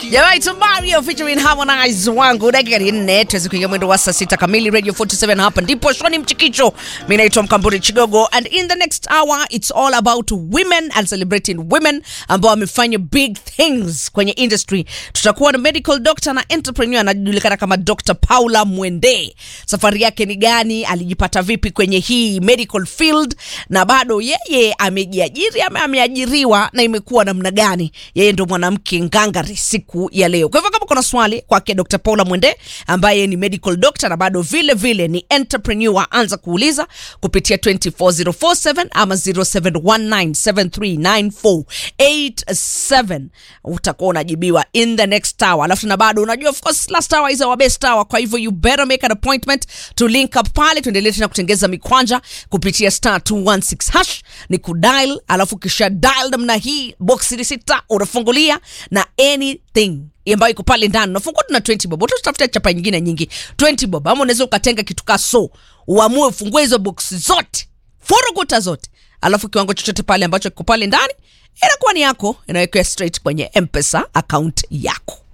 Jamaa it's Mario featuring Harmonize wangu dakika ni nne tuweze kuingia mwendo wa saa sita kamili Radio 47 hapa ndipo Shoni Mchikicho. Mimi naitwa Mkamburi Chigogo and in the next hour it's all about women and celebrating women ambao wamefanya big things kwenye industry. Tutakuwa na medical doctor na entrepreneur anajulikana kama Dr. Paula Mwende. Safari yake ni gani? Alijipata vipi kwenye hii medical field na bado yeye amejiajiri ama ameajiriwa na imekuwa namna gani? Yeye ndo mwanamke ngangari siku ya leo. Kwa hivyo kama kuna swali kwake Dr. Paula Mwende ambaye ni medical doctor na bado vile vile ni entrepreneur, anza kuuliza kupitia 24047 ama 0719739487 utakuwa unajibiwa in the next hour. Alafu na bado unajua of course last hour is our best hour, kwa hivyo you better make an appointment to link up pale, tuendelee tena kutengeza mikwanja kupitia star 216 hash ni kudial, alafu kisha dial namna hii box ni sita unafungulia na anything ambayo iko pale ndani unafungua tuna 20 bob utatafuta chapa nyingine nyingi 20 bob ama unaweza ukatenga kitu ka so uamue ufungue hizo box zote furukuta zote alafu kiwango chochote pale ambacho kiko pale ndani inakuwa ni yako inawekwa straight kwenye mpesa account yako